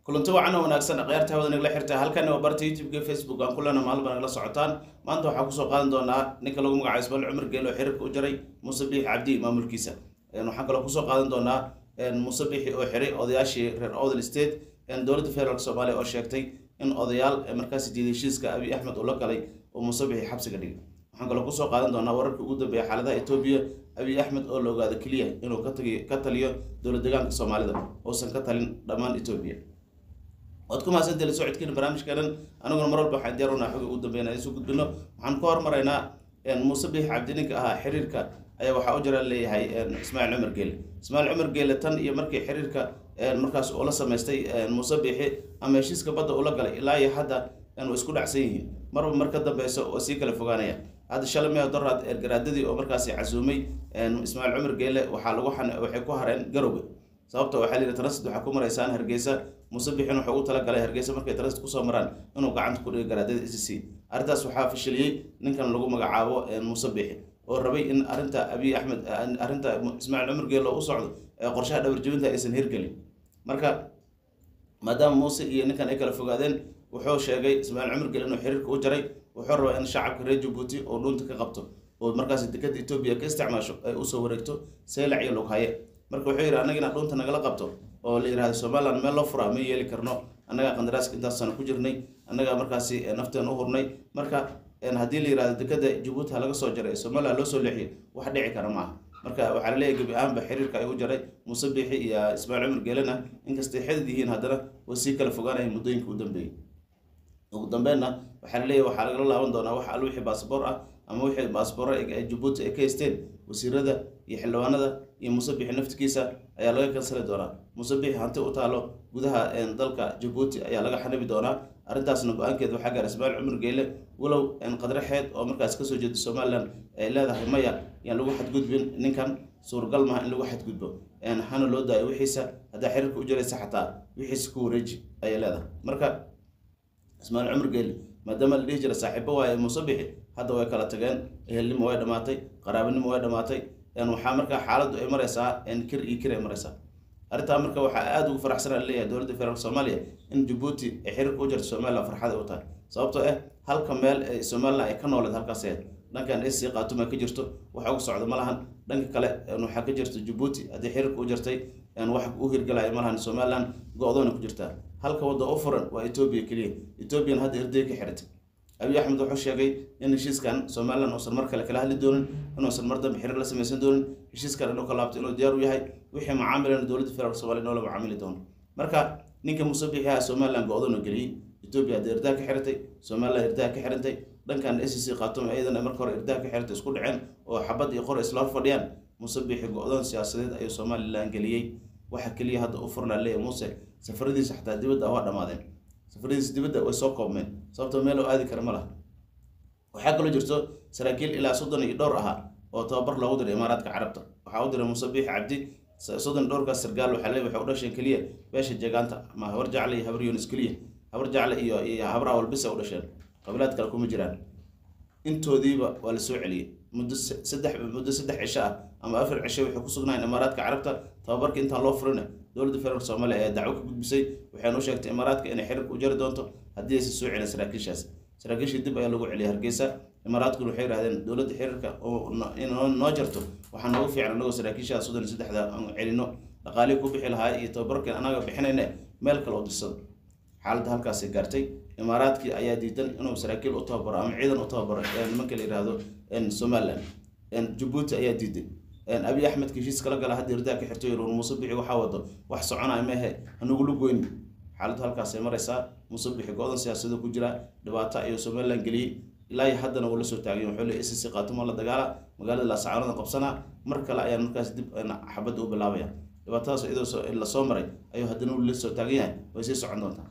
kulanti wacan oo wanaagsan akhyaarta hawada nagala xirta halkani waa barta youtube-ka facebook aan kulana maalba nagala socotaan maanta waxaa kusoo qaadan doonaa ninka lagu magacayo ismail cumar geelo xiriirka u jaray muuse biixi cabdi maamulkiisa waxaan kaloo kusoo qaadan doonaa muuse biixi oo xiray odayaashii reer odel state dowladda federaalk soomaaliya oo sheegtay in odayaal markaasi diiday heshiiska abiy axmed uu la galay oo muuse biixi xabsiga dhigay waxaan kaloo kusoo qaadan doonaa wararka ugu dambeeya xaaladaha etoobiya abiy axmed oo la ogaado keliya inuu ka taliyo dowlad deegaanka soomaalida uusan ka talin dhammaan etoobiya waad ku mahadsantahi la socodkiina barnaamijkeenan aniguna mar walba waxaan diyaarunaa xoga ugu dambeyn aan isu gudbino waxaan ka hormaraynaa muuse biix cabdi ninka ahaa xiriirka ayaa waxaa u jira leeyahay ismaaciil cumar geele ismaaciil cumar geele tan iyo markii xiriirka markaas uu la samaystay muuse biixi ama heshiiska badda ula galay ilaa iyo hadda way isku dhacsan yihiin marba mar ka dambeysa oo sii kala fogaanaya hadda shalay mea doraad ergaraadadii oo markaasi casuumay ismaaciil cumar geele waxaa lagu waxay ku hareen garowga sababta waxaa layidhi transit waxaa ku maraysaan hargeysa muuse bixin wuxuu u talagalay hargeysa markay transit kusoo maraan inuu gacanta ku dhigo garaadada e c c arrintaas waxaa fashiliyey ninkan lagu magacaabo muuse bixi oo rabay in arrinta abiy axmed arrinta ismaaciil cumar geele oo u socdo ee qorshaha dhabarjebinta aysan hirgelin marka maadaama muuse iyo ninkan ay kala fogaadeen wuxuu sheegay ismaaciil cumar geele inuu xiriirka u jaray wuxuu rabaa in shacabka reer jabuuti oo dhuunta ka qabto oo markaas dekada etoobiya ka isticmaasho ay usoo wareegto seylac iyo lughaye marka wuxuu yidhi annaga inaad dhuunta nagala qabto oo la yidhahdo somaliland meel loo furaa ma yeeli karno annagaa qandaraaska intaas sano ku jirnay annagaa markaasi nafteen u hurnay marka haddii la yidhahdo dekada jabuuti ha laga soo jaray ee somaliland loo soo leexiyo wax dhici kara maaha marka waxaa la leeyahy gebi ahaanba xiriirka ay u jaray muuse biixi iyo ismaaciil cumar geelena inkastay xidid yihiin haddana way sii kala fogaanaya muddooyinka u dambeeyey ugu dambeynna waxaa la leeyahy waxaa lagala laaban doonaa wax al wixii baasboor ah ama wixii baasboor jabuuti ay ka haysteen wasiirada iyo xildhibaanada iyo muuse bixi naftigiisa ayaa laga kansali doonaa muuse bixi hanti u taalo gudaha dalka jabuuti ayaa laga xanibi doonaa arrintaasna go-aankeed waxaa gaara ismaaciil cumar geele walow qadraxeed oo markaas kasoo jeeda somaliland ay leedahay maya yaan lagu xadgudbin ninkan suuragal maha in lagu xadgudbo hana loo daayo wixiisa haddaa xiriirka u jiraysa xataa wixiisa ku wareeji ayay leedahay marka ismaaciil cumar geele maadaama la dhihi jira saaxiibo waaye muuse bixi hadda way kala tageen ehelnimo way dhamaatay qaraabanimo way dhamaatay waxaa markaa xaaladdu ay mareysaa kir iyo kir ay mareysaa arrintaa marka waxaa aada ugu faraxsanaa leeyahay dowladda federaalk soomaaliya in jabuuti ay xiriirka u jirto somaliland farxada u tahay sababtoo ah halka meel ee somaliland ay ka nooleed halkaas ahayd dhankan ac qaatuma ka jirto wax uga socda ma lahan dhanka kale waxaa ka jirta jabuuti haddii xiriirka u jirtay wax u hirgalaya ma lahan somaliland go-doona ku jirtaa halka wadda u furan waa etoobiya keliya etoobiyan hadda erday ka xiratay abiy axmed wuxuu sheegay in heshiiskan somaliland uusan mar kale kala hadli doonin inuusan mar dambe xiriir la samaysan doonin heshiiskan inuu ka laabto inuu diyaar u yahay wixii macaamilana dowladda federaalk somalia inoo la macaamili doono marka ninka muuse biixiha somaliland go-doona geliyey etoobiya hadda erdaha ka xiratay somaliland erdaha ka xirantay dhankan a c c khaatuma iyadana marka hore erdaha ka xiratay isku dhaceen oo xabad iyo qor isla hor fadhiyaan muuse biixi go-doon siyaasadeed ayuu somaliland geliyey waxa keliya hadda u furnaa leeya muuse safaradiisa xataa dibadda waa dhammaadeen safaradiisa dibadda way soo koobmeen sababtoo meel oo aadi kara ma laha waxaa kaloo jirto saraakiil ilaa soddon iyo dhowr ahaa oo tababar loogu diray imaaraadka carabta waxaa u diray muuse biixi cabdi soddon dhowrkaas sargaal waxaa le waxay u dhasheen keliya beesha jeegaanta ama habar jacle iyo habar yunis keliya habar jacle iyo iyo habar awalbisa u dhasheen qabilaad kale kuma jiraan intoodiiba waa la soo celiyey muddo saddex muddo saddex cisho ah ama afar cisho waxay ku sugnaayeen imaaraadka carabta tababarka intaan loo furina dowladda federaalk soomaaliya ayaa dacwo ka gudbisay waxayna u sheegtay imaaraadka inay xiriirka u jari doonto haddii aysan soo celin saraakiishaas saraakiishii dib ayaa lagu celiyay hargeysa imaaraadkuna waxay yihahdeen dowladda xiriirka in noo jarto waxaa noogu fiican anagoo saraakiishaha soddon iyo saddexda aan celino dhaqaalihii ku bixi lahaa iyo tababarkan anaga bixinayna meel kale oo dirsado xaaladda halkaasay gaartay imaaraadkii ayaa diidan inuu saraakiil u tababaro ama ciidan u tababaro nimanka la yihahdo somaliland jabuuti ayaa diiday abiy axmedka heshiis kala gala hadda erdaa ka xirto yir muuse bixi waxaa wado wax soconaya mehe hanugula goyni xaaladdu halkaasay mareysaa muuse bixi go-dan siyaasado ku jira dhibaato ayuu somaliland geliyey ilaa iyo haddana wuu la soo taagay wuxuu leey sc qaatuma la dagaala magaalada laasacaanada qabsanaa mar kale ayaan markaas dib xabadda u bilaabaya dhibaatadaas iyadoo lasoo maray ayuu haddana wuu la soo taagan yahay way sii socon doontaa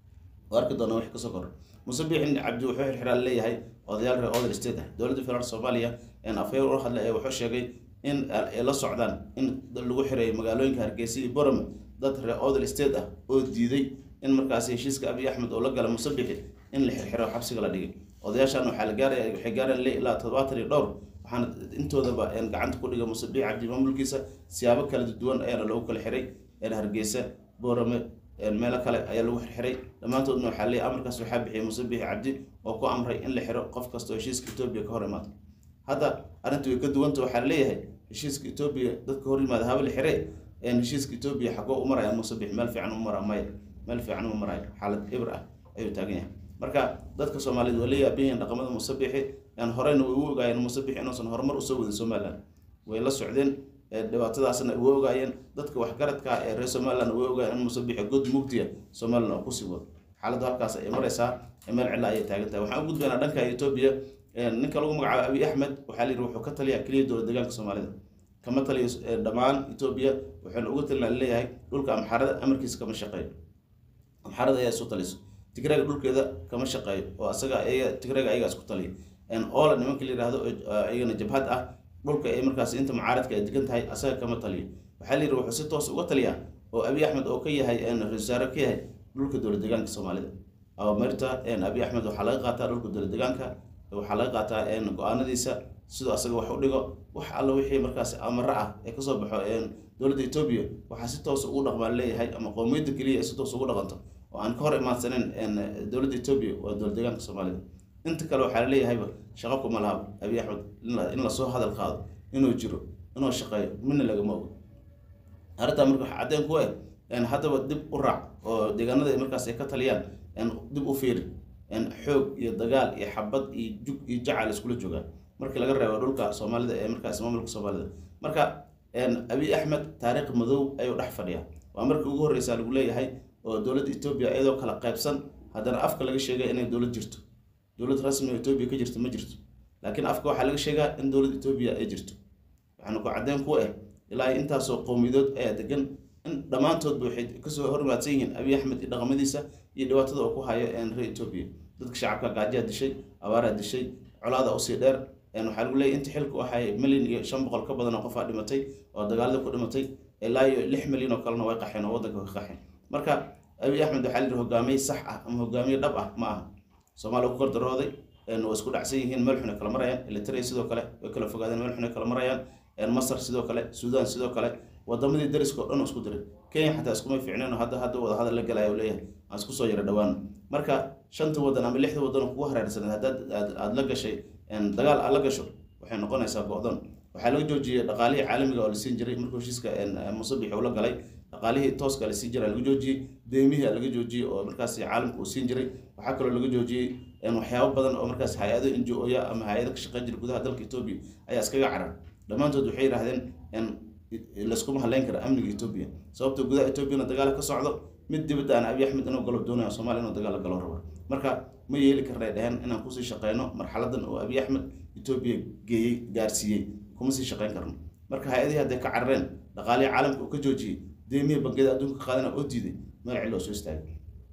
oo arki doona wix kasoo kordha muuse biixin cabdi wuxuu xirxiraa leeyahay odayaal reer odel state ah dowladda federaalk soomaaliya afhayr u hadlay ee wuxuu sheegay in ay la socdaan in lagu xireeyo magaalooyinka hargeysa iyo borome dad reer odel state ah oo diiday in markaasi heshiiska abiy axmed oo la gala muuse biixi in la xirxiro xabsiga la dhigay odayaashan waxaa la gaaraya waxay gaareen le ilaa toddobaatan iyo dhowr waxaana intoodaba gacanta ku dhigay muuse biixi cabdi maamulkiisa siyaabo kala duwan ayaana loogu kala xiray hargeysa borome meelo kale ayaa lagu xirxiray dhammaantoodna waxaa leeyahy amarkaas waxaa bixiyay muuse bixi cabdi oo ku amray in la xiro qof kastoo heshiiska etoobiya ka hor imaado hadda arrintu way ka duwanta waxaa leeyahay heshiiska etoobiya dadka hor yimaada haba la xire heshiiska etoobiya xagoo u maraya muuse bixi meel fiican u mara maya meel fiican u marayo xaalad ibr ah ayuu taagan yahay marka dadka soomaaliyeed waa la yaabihiin dhaqamada muuse bixi horeyna way u ogaayeen muuse bixi inuusan horumar usoo wadin somaliland way la socdeen dhibaatadaasna way ogaayeen dadka waxgaradka ee reer somaliland way ogaayeen in muuse bixi god mugdiya somaliland oo kusii wado xaaladdu halkaas ay maraysaa meel cilla ayay taagan tahay waxaan u gudbaynaa dhanka etoobiya ninka lagu magacaabo abiy axmed waxaa la yidhi wuxuu ka taliyaa keliya dowlad deegaanka soomaalida kama taliyo dhammaan etoobiya wuxuuna uga talina leeyahay dhulka amxaarada amarkiisa kama shaqeeyo amxaarada ayaa isu taliso tigraaga dhulkeeda kama shaqeeyo oo asaga tigraaga ayagaa isku taliya oola nimanka la yihahdo iyagana jabhad ah dhulka ay markaas inta mucaaradka ay degan tahay asaga kama taliyo waxaa la yidhi wuxuu si toos uga taliyaa oo abiy axmed oo ka yahay ra-isul wasaare ka yahay dhulka dowlad deegaanka soomaalida awamirta abiy axmed waxaa laga qaataa dhulka dowlad deegaanka waxaa laga qaataa go-aanadiisa sidoo asaga wax u dhigo wax alla wixii markaas amaro ah ee kasoo baxo dowladda etoobiya waxaa si toos ugu dhaqmaan leeyahay ama qowmiyadda keliya ay si toos ugu dhaqanto oo aan ka hor imaansaneyn dowladda etoobiya waa dowlad deegaanka soomaalida inta kale waxaa laleeyahayba shaqo kuma lahaba abiy axmed in lasoo hadal qaado inuu jiro inuu shaqeeyo midna lagama ogo arrintaa marka waxa caddeen ku eh haddaba dib u raac oo deegaanada markaas ay ka taliyaan dib u fiiri xoog iyo dagaal iyo xabad iyo jug iyo jacal iskula joogaan markii laga reebo dhulka soomaalida ee markaas maamulka soomaalida marka abiy axmed taariikh madow ayuu dhex fadhiyaa waa markii ugu horreysaa lagu leeyahay oo dowladda etoobiya iyadoo kala qaybsan haddana afka laga sheegay inay dowlad jirto dowlad rasmi oo etoobiya ka jirto ma jirto laakiin afka waxaa laga sheegaa in dowladda etoobiya ay jirto waxaana ku caddeen ku ah ilaa intaasoo qowmiyadood ayaa degan in dhammaantoodba waxay kasoo hormaadsan yihiin abiy axmed iyo dhaqamadiisa iyo dhibaatada oo ku hayo reer etoobiya dadka shacabka gaajaa dishay abaaraa dishay colaada usii dheer waxaa lagu leeyay inta xilku ahay milyan iyo shan boqol ka badan oo qofaa dhimatay oo dagaalada ku dhimatay ilaa iyo lix milyan oo kalena way qaxeen oo waddanka way qaxeen marka abiy axmed waxaa la yidhi hogaamiye sax ah ama hogaamiye dhab ah ma aha soomaaliya ku gardarooday waa isku dhacsan yihiin meel xun ay kala marayaan elitria sidoo kale way kala fogaadeen meel xun ay kala marayaan masar sidoo kale suudaan sidoo kale wadamadii dariska oo dhan isku diray kenya xataa iskumay fiicneen oo hadda hadda wada hadal la galaya oo leeyahay aan isku soo yara dhowaan marka shanta wadan ama lixda wadan oo kugu hareersaneed haddaad aada la gashay dagaal aad la gasho waxay noqonaysaa go-don waxaa laga joojiyey dhaqaalihii caalamiga oo la siin jiray markuu heshiiska musabix uu la galay dhaqaalihii tooska la siin jiray laga joojiyey deemihii laga joojiyey oo markaas caalamka uu siin jiray waxaa kaloo laga joojiyey waxyaabo badan oo markaas hay-ado n g o ya ama hay-ado ka shaqeyn jira gudaha dalka etoobiya ayaa iskaga carar dhammaantood waxay yidhahdeen layskuma haleyn kara amniga etoobiya sababto gudaha etoobiyana dagaal ka socdo mid dibadda aan abiy axmed inuu galo doonaya somalia inuu dagaal galo rabo marka ma yeeli karnay dheheen inaan kusii shaqeyno marxaladan oo abiy axmed etoobiya geeyey gaarsiiyey kuma sii shaqeyn karno marka hay-adihii hadday ka carareen dhaqaalihii caalamka uu ka joojiyey deemihii bangiyada adduunka ka qaadana oo diiday meel cilo soo istaagay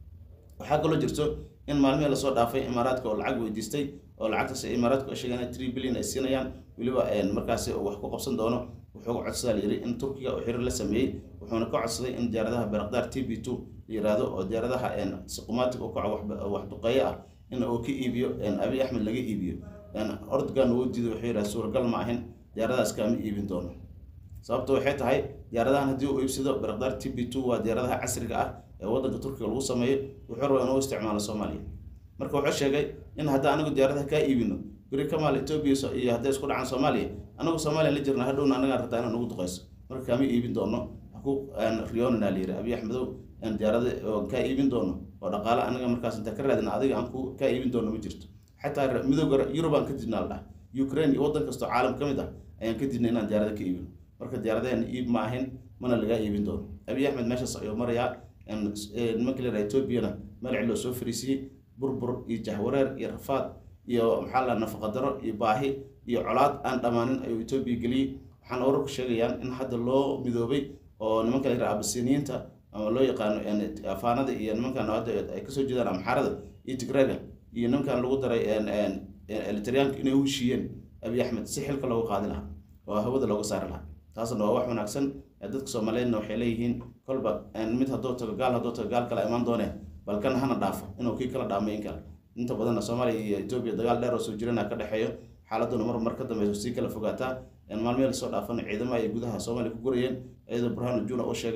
waxaa kaloo jirto in maalmihii lasoo dhaafay imaaraadka oo lacag weydiistay oo lacagtaas imaaraadku ay sheegeen tree billion ay siinayaan weliba markaasi wax ku qabsan doono wuxuu codsadaa layiri in turkiga uu xiriir la sameeyey wuxuuna ka codsaday in diyaaradaha berakdaar t b two la yiraahdo oo diyaaradaha siqumatic u kaco wax duqeeye ah in uu ka iibiyo abiy axmed laga iibiyo ordogan uu diiday wuxuu yidhaha suuragal ma ahin diyaaradahaas kaama iibin doono sababta waxay tahay diyaaradahan haddii uu iibsado berakdaar t b two waa diyaaradaha casriga ah ee waddanka turkiga lagu sameeyo wuxuu rabaa inuu isticmaalo soomaaliya marka wuxuu sheegay in hadda anigu diyaaradaha kaa iibino beri kamaal etoobiya iyo hadday isku dhacaan soomaaliya anagu soomaaliya la jirna hadhowna anagaa rabtaa inaan ugu duqeyso marka kaama iibin doono haku riyonana la yiri abiy axmedow diyaarada kaa iibin doono oo dhaqaale anaga markaas intaa ka raadin adiga aan ku kaa iibin doono ma jirto xataa midooga yurub aan ka didna la dhah ukraine iyo waddan kastoo caalam ka mid ah ayaan ka didnay inaan diyaarada ka iibino marka diyaaradahan iib ma ahin mana lagaa iibin doono abiy axmed meeshaas ayuu marayaa nimanka la yidhaha etoobiyana meel ciloo soo fariisiyey burbur iyo jahwareer iyo rafaad iyo maxaa la nafaqadaro iyo baahi iyo colaad aan dhammaanin ayuu etoobiya geliyey waxaana wararku sheegayaan in hadda loo midoobay oo nimanka la yidhaha abasiniyiinta ama loo yaqaano afaanada iyo nimankan hadda ay kasoo jeedaan amxaarada iyo tigrega iyo nimankan lagu daray elitariyaanka inay u heshiiyeen abiy axmed si xilka loogu qaadi lahaa oo hawada looga saari lahaa taasna waa wax wanaagsan dadka soomaaliyeedna waxay leeyihiin kolba mid hadduu tago gaal hadduu tago gaal kale imaan doonee balkan hana dhaafo inuu kii kala dhaamay in kale inta badanna soomaaliya iyo etoobiya dagaal dheer oo soo jirana ka dhexeeyo xaaladuna mar mar ka dambeyso sii kala fogaataa maalmihii lasoo dhaafana ciidamo ay gudaha soomaaliya ku gurayeen iyadoo burhaanu juna uu sheegay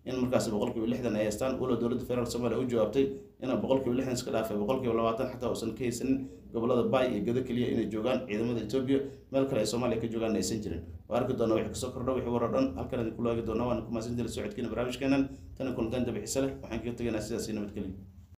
in markaasi boqolkiiba lixdan ay haystaan walow dowladda federaalk soomaaliya u jawaabtay inaan boqolkiiba lixdan iska dhaafay boqolkiiba labaatan xataa uusan ka haysanin gobolada baay iyo gado keliya inay joogaan ciidamada etoobiya meel kale ay soomaaliya ka joogaan aysan jirin waa arki doona wixii kasoo kordha wixii waro dhan halkan idinku laagi doona waana ku mahadsan jira socodkiina barnaamijkeenan tani kulantaan dabixiise leh waxaan kaga tegaynaa sidaasi nabadgelyo